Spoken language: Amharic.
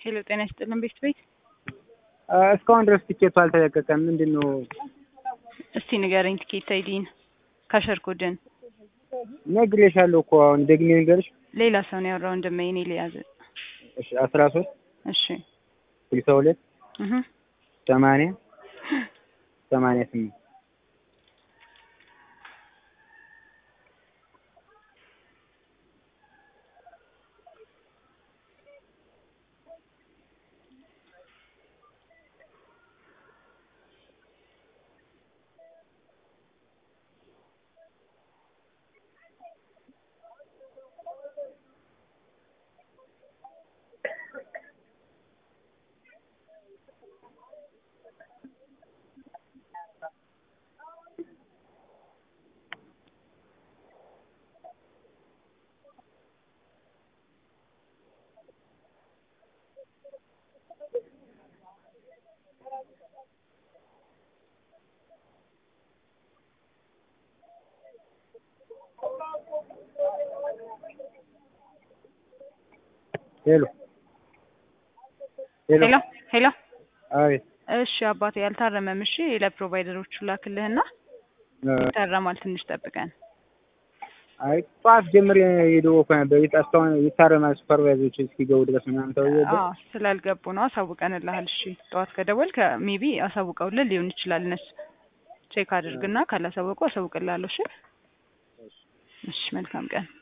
ሄሎ ጤና ይስጥልን ቤት ቤት እስካሁን ድረስ ቲኬቱ አልተለቀቀም። ምንድን ነው? እስቲ ንገረኝ ቲኬት አይዲን ካሸርኩድን ነግሬሻለሁ እኮ አሁን ደግሜ ንገርሽ። ሌላ ሰው ነው ያወራው ወንድሜ እኔ ሊያዝ እሺ አስራ ሶስት እሺ ስልሳ ሁለት እህ ሰማንያ ሰማንያ ስምንት ሄሎ ሄሎ ሄሎ ሄሎ አቤት እሺ አባቴ ያልታረመም እሺ ለፕሮቫይደሮቹ ላክልህና ይታረማል ትንሽ ጠብቀን አይ ጠዋት ጀምሬ የደወልኩ ነበር። የት እስካሁን ይታረማል ሱፐርቫይዘሮች እስኪገቡ ድረስ ምናምን ተብዬ ነበር። አዎ ስላልገቡ ነው አሳውቀንልሃል እሺ ጠዋት ከደወልክ ሜቢ አሳውቀውልን ሊሆን ይችላል እነሱ ቼክ አድርግና ካላሳወቁ አሳውቅልሃለሁ እሺ እሺ መልካም ቀን